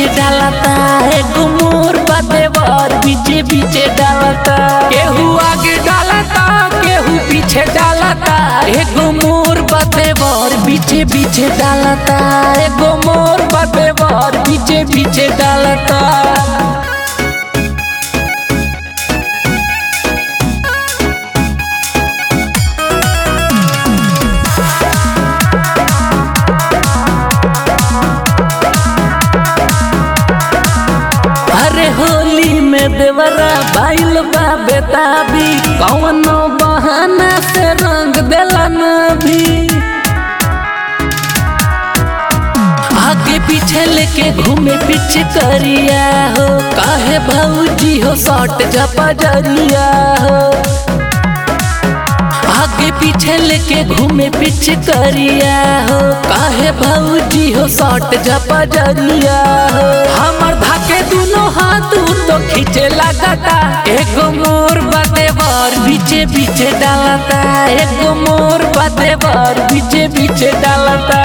डालता एगो मोर बदेवर बीचे बीचे डालता केहू आगे डालता केहू पीछे डालता एगो मोर बदेवर बीचे बीचे डालता एगो मोर बदेवर बीचे बीचे डालता अरे होली में देवरा बाइल बा बेताबी कौनो बहाना से रंग देला भी आगे पीछे लेके घूमे पीछे करिया हो काहे भौजी हो सट जपा जरिया हो आगे पीछे लेके घूमे पीछे करिया हो काहे भौजी हो सट जपा जरिया हो हमर धाके दुनो हाथ उ तो खींचे लगता एगो मोर बदेवर बीचे बीचे डालता एगो मोर बदेवर बीचे बीचे डालता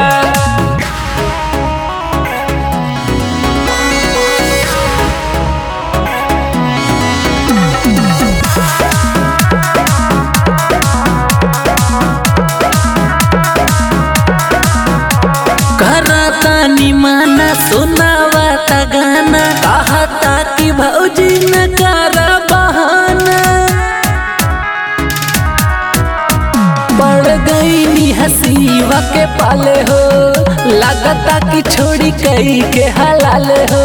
करता निमाना सुनावा ता गाना कहता कि भौजी न कर बहाना पड़ गई नी हसीवा के पाले हो लगता कि छोड़ी कई के हलाल हो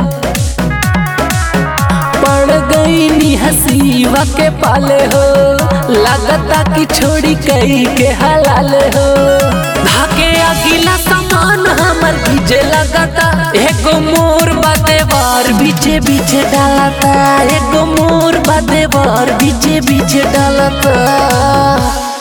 पड़ गई नी हसीवा के पाले हो लगता कि छोड़ी कई के हलाल हो धाके अगिला सामान हमर भीजे लगता एगो मोर बदेवर बीचे बीचे डालता एगो मोर बदेवर बीचे बीचे डालता